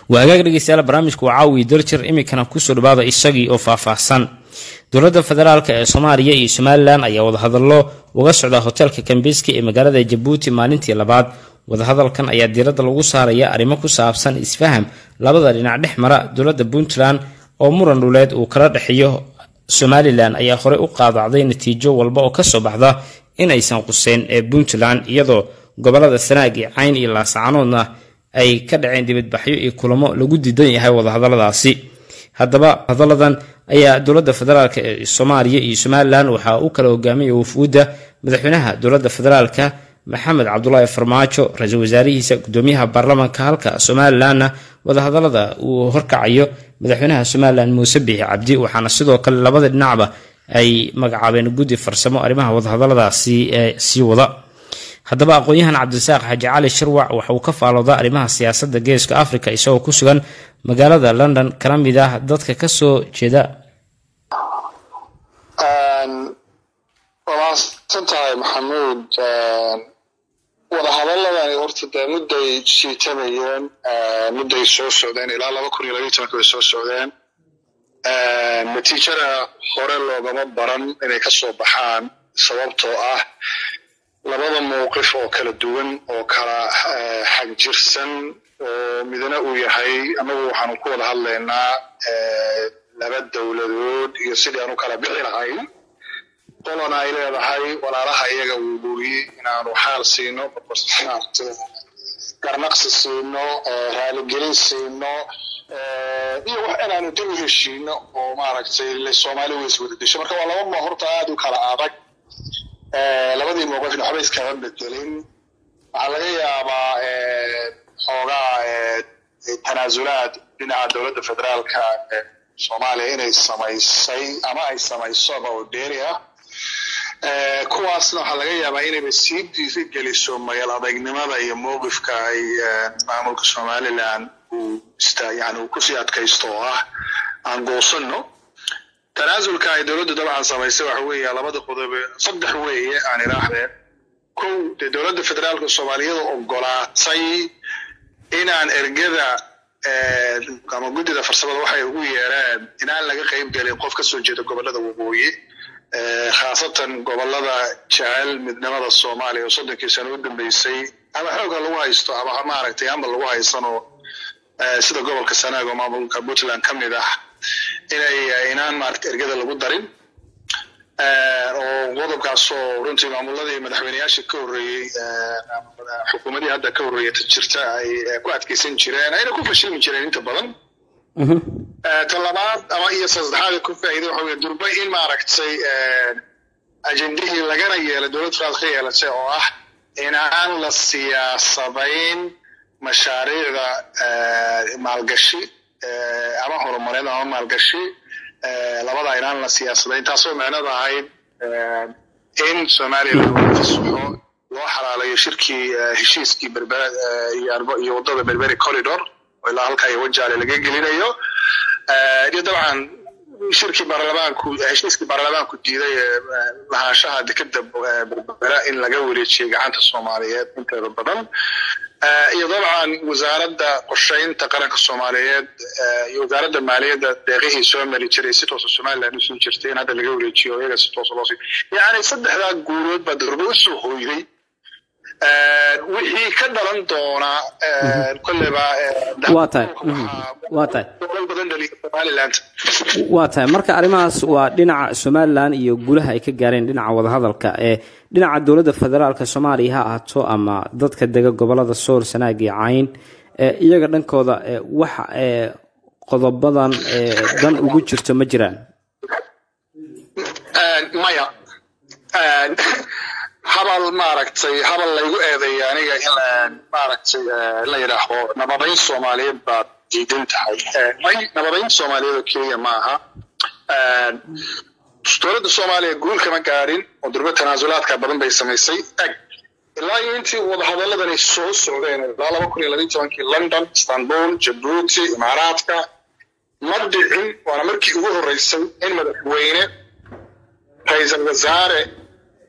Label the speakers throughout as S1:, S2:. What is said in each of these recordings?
S1: waa agaag dhegeystayaal barnaamijku waa caawiya daljir iminkana kusoo dhawaada isagii oo faahfaahsan dowladda federaalk ee soomaaliya iyo somalilan ayaa wadahadallo uga socda hoteelka kambeski ee magaalada jabuuti maalintii labaad wadahadalkan ayaa diiradda lagu saaraya arrimo ku saabsan isfaham labada dhinac dhex mara dowladda puntland oo muran dhuleed uu kala dhexeeyo somalilan ayaa horey u qaadacday natiijo walba oo kasoo baxda inaysan quseen ee puntland iyadoo gobolada sanaag iyo cayn iyo laasacanoodna ay ka dhaceen dibadbaxyo iyo kulamo lagu diidan yahay wadahadaladaasi haddaba hadaladan ayaa dowladda federaalk ee soomaaliya iyo somalilan waxaa u kala hogaamaya wafuudda madaxweynaha dowladda federaalka maxamed cabdulaahi farmaajo ra-iisul wasaarihiisa gudoomiyaha baarlamaanka halka somalilanna wadahadalada uu horkacayo madaxweynaha somalilan muuse biixi cabdi waxaana sidoo kale labada dhinacba ay magacaabeen guddi farsamo arrimaha wadahadaladaasi ee sii wada haddaba aqoon-yahan cabdirasaaq xaaji cali shirwac waxa uu ka faaloodaa arrimaha siyaasadda geeska africa isagoo ku sugan magaalada london kana mid ah dadka kasoo jeeda
S2: waa mahadsan tahay maxamuud wadahadaladani horta dee mudday jiitamayeen mudday soo socdeen ilaa laba kun iyo labaiy tobanka bay soo socdeen natiijada hore loogama baran inay ka soo baxaan sababtoo ah labada mowqif oo kala duwan oo kala xagjirsan oo midna uu yahay annagu waxaanu ku wada hadlaynaa laba dowladood iyo sidii aanu kala bixi lahayn qolona ay leedahay walaalaha iyaga wuubuuyi inaanu xaal siino garnaqsi siino raaligelin siino iyo wax inaanu dib u heshiino oo maaragtay soomaali weys wada desho marka waa laba moo horta aada u kala adag labadii mowqifna waxba iskama bedelin waxaa laga yaabaa xoogaa tanaasulaad dhinaca dowladda federaalka soomaaliya inay samaysay ama ay samaysoba oo dheeri ah kuwaasna waxaa laga yaabaa inayba sii diiri geliso mayal adeegnimada iyo mowqifka ay maamulka somalilan uu yani uu kusii adkaysto oo ah aan goosano tanaasulka ay dowladdu dabcan samaysay waxa weeye labada qodobe saddex weeye aan idhaahdeen kow dee dowladda federaalka soomaaliyada ogolaatay inaan ergada ama guddida farsamada waxay ugu yeereen inaan laga qayb gelin qof ka soo jeeda gobolada waqooyi khaasatan gobolada jecel midnimada soomaaliya oo soddonkii sano u dambeysay ama xoogha lagu haysto ama maaragtay amba lagu haysanoo sida gobolka sanaag oo maamulka puntland ka mid ah inay inaan maaragta ergada lagu darin oo qodobkaasoo runtii maamuladii madaxweyneyaasha ka horreeyey xukuumadii hadda ka horreeyay jirta ay ku adkeysan jireen ayna ku fashilmi jireen inta badan ta labaad ama iyo saddexaad ku faa'iiday waxa weye durba in maaragtay ajendihii lagana yeelay dowlad federaalka ka yeelatay oo ah inaan la siyaasadayn mashaariicda maalgashi ama horumareed ama maalgashi labada inaan la siyaasadayn taasoo micnada ahayd in somaliland lagu fasaxo loo xalaalayo shirkii heshiiskii berbere iyo waddada berberi corridor oo ilaa halkaa iyo wajaale laga gelinayo iyo dabcan shirkii baarlamaanku heshiiskii baarlamaanku diiday lahaanshaha dekeda berbera in laga wareejiyay gacanta soomaaliyeed inteeda badan iyo dabcan wasaaradda qorshaynta qaranka soomaaliyeed iyo wasaaradda maaliyadda deeqihii soo mari jiray si toosa somaliland usoo jirtay in hadda laga wareejiyo iyaga si toosa loo sii yacni saddexdaa guulood baa durba usoo hoyday wixii ka dhalan doona kolleyba
S1: waa tahay waa tahay
S2: badan dhaliya somaliland
S1: waa tahay marka arrimahaas waa dhinaca somalilan iyo gulaha ay ka gaareen dhinaca wadahadalka ee dhinaca dowladda federaalka soomaaliya ha ahaato ama dadka dega gobolada sool sanaag iyo cayn iyaga dhankooda waxa qodobadan dan ugu jirto ma jiraan
S2: maya habal maaragtay habal laygu eedeeya aniga in maaragtay la yidhaahdo nabadayn soomaaliyeed baad diidan tahay may nabadayn soomaaliyeed oo keliya ma aha dowladda soomaaliya guul kama gaarin oo durba tanaasulaadka badan bay samaysay eg ilaa iyo intii wadahadaladani soo socdeen ilaa laba kun iyo labaiy tobankii london istanbul jabuuti imaaraadka ma dhicin waana markii ugu horreysay in madaxweyne ra-iisal wasaare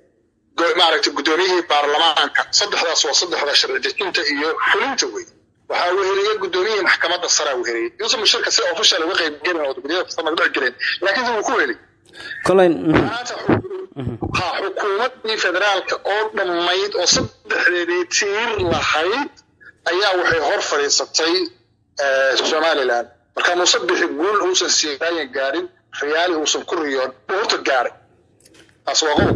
S2: maaragtay guddoomiyihii baarlamaanka saddexdaas waa saddexda sharci dejinta iyo xulinta wey waxaa weheliyey guddoomiyihii maxkamadda saraa weheliyey yuusuf mushirka si official uga qayb gelin oo guddiyada kasta magdhac gelin laakiin wuu ku heli
S1: kolen
S2: maanta ha xukuumaddii federaalka oo dhammayd oo saddexdeedii tiir lahayd ayaa waxay hor fadhiisatay somaliland marka muuse bixi guul uusan siiraayan gaarin riyaali uusan ku riyoon uu horta gaaray taas waa qodob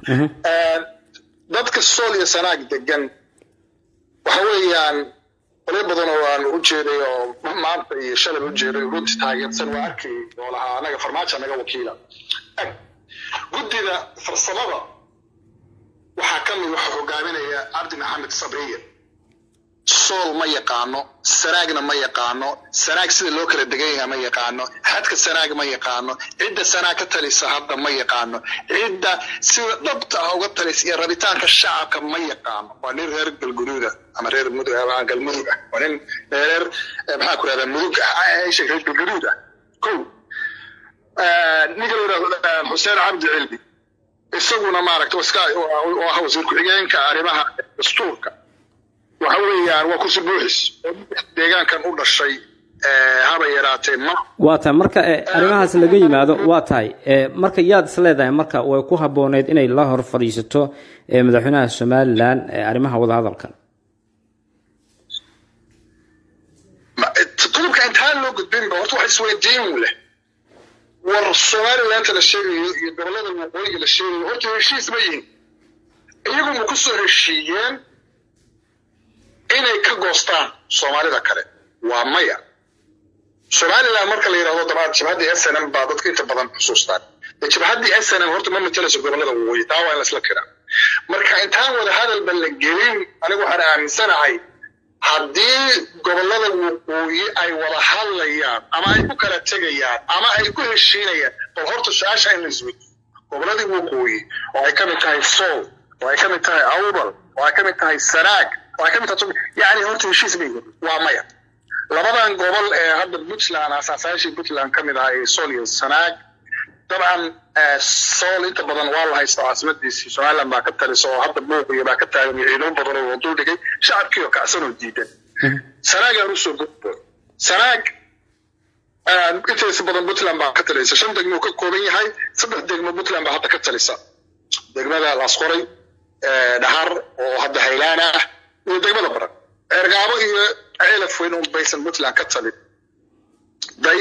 S2: dadka sool iyo sanaag degan waxa weeyaan qolyo badan oo aan u jeeday oo maanta iyo shalay u jeeday runtii taageersan waa arkay oo lahaa anaga farmaajo anaga wakiila guddida farsamada waxaa ka mid waxaa hogaaminaya cabdi maxamed sabriye sool ma yaqaano sanaagna ma yaqaano sanaag sida loo kala degan yahay ma yaqaano xadka sanaag ma yaqaano cidda sanaag ka talisa hadda ma yaqaano cidda sida dhabta ah uga talisa iyo rabitaanka shacabka ma yaqaano waa nin reer galguduuda ama reer galmudug ah waa nin reer maxaa ku rahdaa mudug ah reer galguduud ah ko ninka la yidhahdo xuseen cabdi cilmi isaguna maaragta oo ah wasiir ku-xigeenka arrimaha dastuurka waxa weeyaan waa kursi buuxis oo deegaankan u dhashay haba yaraatee ma
S1: waa tahay marka arrimahaas laga yimaado waa tahay marka yaad is leedahay marka way ku habbooneyd inay la hor fadhiisato madaxweynaha somalilan arrimaha wadahadalkan
S2: qodobka intaan loo gudbinba horta wax isweydiin leh war somalilandta la sheegayo iyo gobolada waqooyiga la sheegayo horta heshiis ma yihin iyagu ma ku soo heshiiyeen inay ka goostaan soomaalida kale waa maya somaliland marka la yidhahdo dabaad jabhaddii s n m baa dadka inta badan xusuustaan jabhaddii s n m horta ma matalayso gobolada waqooyi taa waa in laisla kiraa marka intaan wada hadalba la gelin anigu waxaan aaminsanahay haddii gobolada waqooyi ay wada hadlayaan ama ay ku kala tegayaan ama ay ku heshiinayaan bal horta su-aasha in la isweydiyo goboladii waqooyi oo ay ka mid tahay sool oo ay ka mid tahay awbal oo ay ka mid tahay sanaag oo ay ka mid tahay yani horta heshiis bay waa maya labadan gobol ee hadda puntland asaasayaashii puntland ka mid ahaa ee sool iyo sanaag dabcan sool inta badan waa la haysta caasimadiisii somaliland baa ka talisa oo hadda buuqiyo baa ka taagan iyo ciidamo badan oo dul dhigay shacabkii oo kacsan oo diidan sanaagaan usoo gudbo sanaag intaysa badan puntland baa ka talisa shan degmo ka kooban yahay saddex degmo puntland baa hadda ka talisa degmada laasqoray dhahar oo hadda haylaan ah iyo degmada baran ceergaabo iyo ceelaf weyn un baysan puntland ka talin day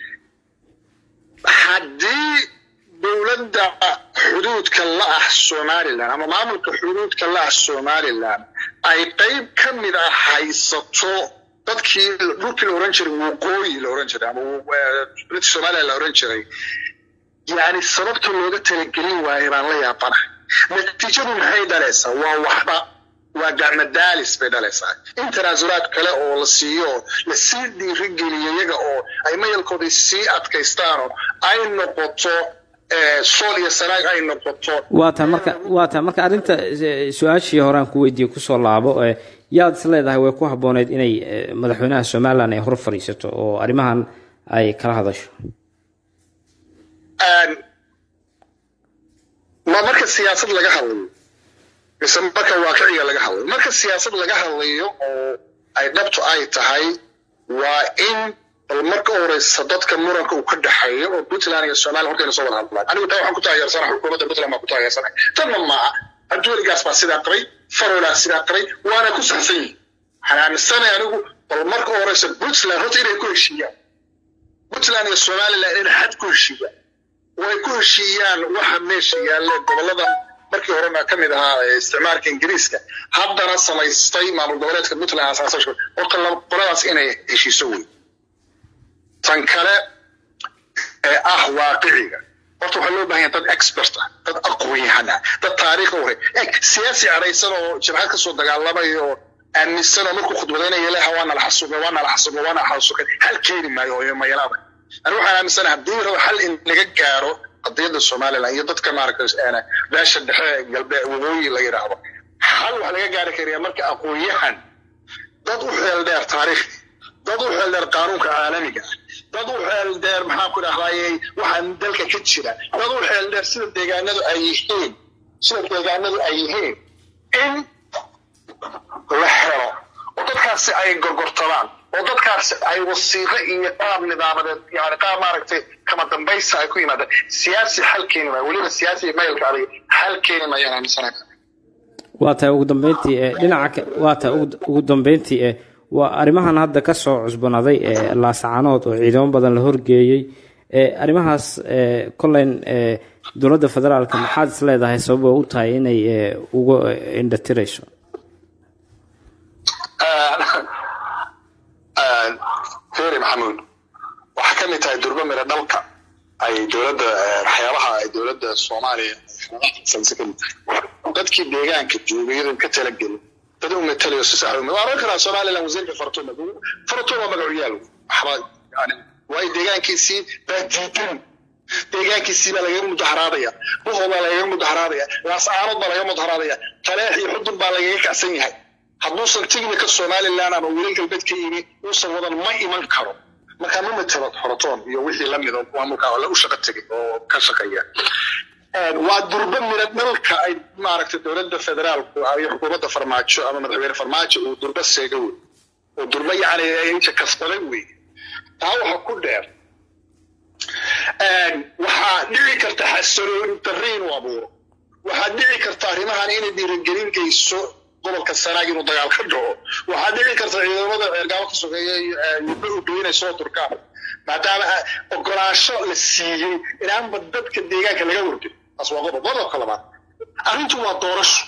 S2: haddii dowladda xuduudka la ah somaliland ama maamulka xuduudka la ah somaliland ay qayb ka mid ah haysato dadkii dhulkii la oran jiray waqooyi la oran jiray ama british somaliland la oran jiray yani sababta looga talagelin waayo baan la yaabanahay natiijadu maxay dhalaysaa waa waxba waa gacmadaalis bay dhalaysaa in tanaasulaad kale oo la siiyo lasii dhiirigeliyo iyaga oo ay mayalkooda sii adkaystaan oo ay noqoto sool iyo sanaag ay noqoto
S1: waa tahay marka waa tahay marka arrinta su-aashii horaan ku weydiiyey kusoo laabo yaad is leedahay way ku habbooneyd inay madaxweynaha somaliland ay hor fadhiisato oo arrimahan ay kala hadasho
S2: ma marka siyaasad laga hadlayo mise marka waaqiciga laga hadlayo marka siyaasad laga hadlayo oo ay dhabtu ay tahay waa in bal marka horeysa dadka muranka uu ka dhexeeyo oo puntland iyo somaliland horta ina soo wada hadlaan anigu taa waxaan ku taageersana xukuumadda puntland baan ku taageersanay tanna maaha abduweligaas baa sidaa qabay farolaa sidaa qabay waana ku saxsan yihin waxaan aaminsanay anigu bal marka horeysa puntland horta inay ku heshiiyaan puntland iyo somaliland inay xad ku heshiiyaan oo ay ku heshiiyaan waxa meesha yaalla gobolada markii horena ka mid ahaa isticmaalka ingiriiska haddana samaystay maamul goboleedka puntland asaasasho horta qoladaas inay heshiiso wey tan kale ee ah waaqiciga horta waxaa loo bahan yahay dad expert ah dad aqoon-yahan ah dad taariikh hore eg siyaasi cadhaysan oo jabhad kasoo dagaalamay oo aaminsan oo markuu khudbadaynaya leha waa nala xasuuqa waa nala xasuuqa waa nala xasuuqa hal keeni maayo oo mayalaada ani waxaan aaminsanahay haddii rabo hal in laga gaaro qadiyadda somaliland iyo dadka maaragtay beesha dhexe galbeed waqooyi la yidhaahdo hal wax laga gaari karayaa marka aqoon-yahan dad u xeel dheer taariikhda dad u xeel dheer qaanuunka caalamiga ah dad u xeel dheer maxaan ku dhahdaayey waxaan dalka ka jira dad u xeel dheer sida deegaanadu ay yihiin sida deegaanadu ay yihiin in la helo oo dadkaasi ay gorgortadaan oo dadkaasi ay wasiiqo iyo qaab nidaamadeed yani qaab maaragtay kama dambaysa ay ku yimaadaan siyaasi xal keeni maayo weliba siyaasi maylka adag xal keeni maayaan aaminsanahay
S1: waa tahay ugu dambeyntii ee dhinaca waa tahay ugu dambeyntii ee waa arrimahan hadda ka soo cusbanaaday ee laascaanood oo ciidamo badan la horgeeyey ee arrimahaas ee koleyn ee dowladda federaalka maxaad is leedahay sababa u tahay inay ee uga indhatirayso
S2: feri maxamuud waxaa ka mid tahay durba miro dhalka ay dowladda waxyaabaha ay dowladda soomaaliya samse ka mid tahay dadkii deegaanka joogay iyadoon ka talagelin dad u matalayo si sax waa oran karaa somaliland wasiirka fartuma fartuma magacuyaal waxba yani waay deegaankiisii baa diidan deegaankiisii baa lagaga mudaharaadaya buhoo baa lagaga mudaharaadaya laascaanood baa lagaga mudaharaadaya taleex iyo xudun baa lagaga kacsan yahay hadduusan tignika somaliland ama wiilal galbeed ka yimi uusan wadan ma iman karo markaa ma matalo xorotoon iyo wixii lamid oo maamulka la u shaqo tegay oo ka shaqeeya waa durba mira dhalka ay maaragtay dowladda federaalku iyo xukuumadda farmaajo ama madaxweyne farmaajo uu durba seega wey oo durba yacni inta kasbaday wey taa waxa ku dheer waxaa dhici karta xasalooni darri inuu abuuro waxaa dhici karta arrimahan inay dhiirigelin geyso gobolka sanaag inuu dagaal ka dhaco waxaa dhici karta ciidamada ceergaabo ka sokeeya yudba u geynay soo durkaan maadaama ogolaansho la siiyey inaanba dadka deegaanka laga wargin taas waa qodob qodobka labaad arrintu waa doorasho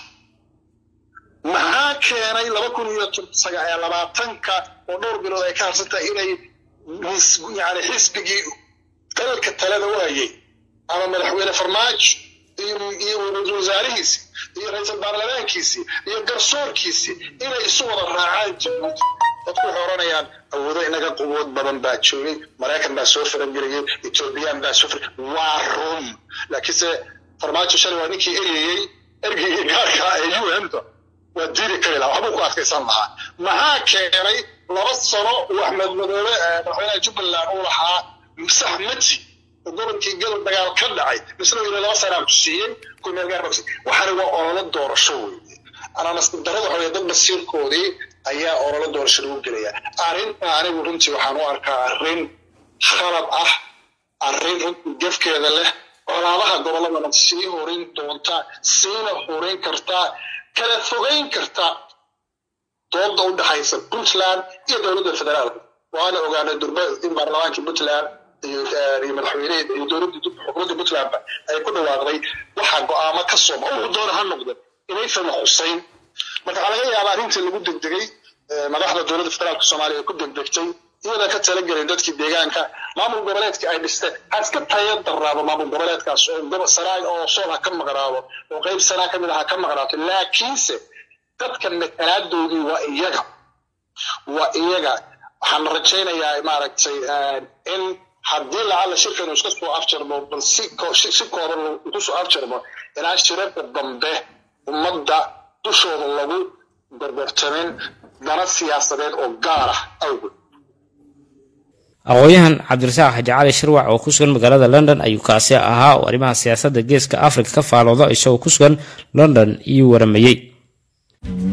S2: maxaa keenay laba kun iyo labaatanka oo dhowr bilood ay ka harsan tahay inay yani xisbigii dalalka talada waayey ama madaxweyne farmaajo iyo iyo ra-iisul wasaarihiisi iyo ra-iisul baarlamaankiisii iyo garsoorkiisii inay isu wada raacaan jabuuti dadku waxay oranayaan awoodo inaga quwood badan baa joogay maraykan baa soo farangeliyey ethoobiyan baa soo far waa run laakiinse farmaajo shalay waa ninkii ereyey ergeygii gaarka ee un ta waa diidi kari lahaa waxbuu ku adkaysan lahaa maxaa keenay laba sano uu axmed madoobe madaxweynaha jubbaland uu lahaa sax mati gobolkii gobol dagaal ka dhacay misna weli laba sanaa ku siiyey kumeel gaar baa waxaana waa ololo doorasho weeye anaa nasiib darrada waxa dad basiirkoodii ayaa ololo doorasho lagu gelaya arrinta anigu runtii waxaan u arkaa arrin khalad ah arrin runtii gefkeeda leh colaadaha gobolladana sii horin doonta siina horin karta kala fogeyn karta dooda u dhaxaysa puntland iyo dowladda federaalka waana ogaanay durba in baarlamaankii puntland iyo madaxweyneheed iyo dowladda xukuumadda puntlandba ay ku dhawaaqday waxaa go-aamo ka soo wuxuu doona ha noqda inaysan xusayn marka waxaa laga yaabaa arrintii lagu degdegay madaxda dowladda federaalka soomaaliya ay ku degdegtay iyadoo ka talagelay dadkii deegaanka maamul goboleedka ay dhisteen ha iska taya daraabo maamul goboleedkaas oo sanaag oo sool ha ka maqnaado oo qayb sanaa ka mid ah ha ka maqnaato laakiinse dadka matalaaddoodii waa iyaga waa iyaga waxaan rajaynayaa maaragtay in haddii lacalla shirkan uu iska soo afjarmo bal si si kooban ku soo afjarmo inaan shirarka dambe ummadda dushooda lagu gorgortamin dana siyaasadeed oo gaar ah awgeed
S1: aqoon-yahan cabdirasaaq xaji cali shirwac oo ku sugan magaalada london ayuu kaasi ahaa oo arrimaha siyaasadda geeska afrika ka faalooda isagoo ku sugan london iyo waramayey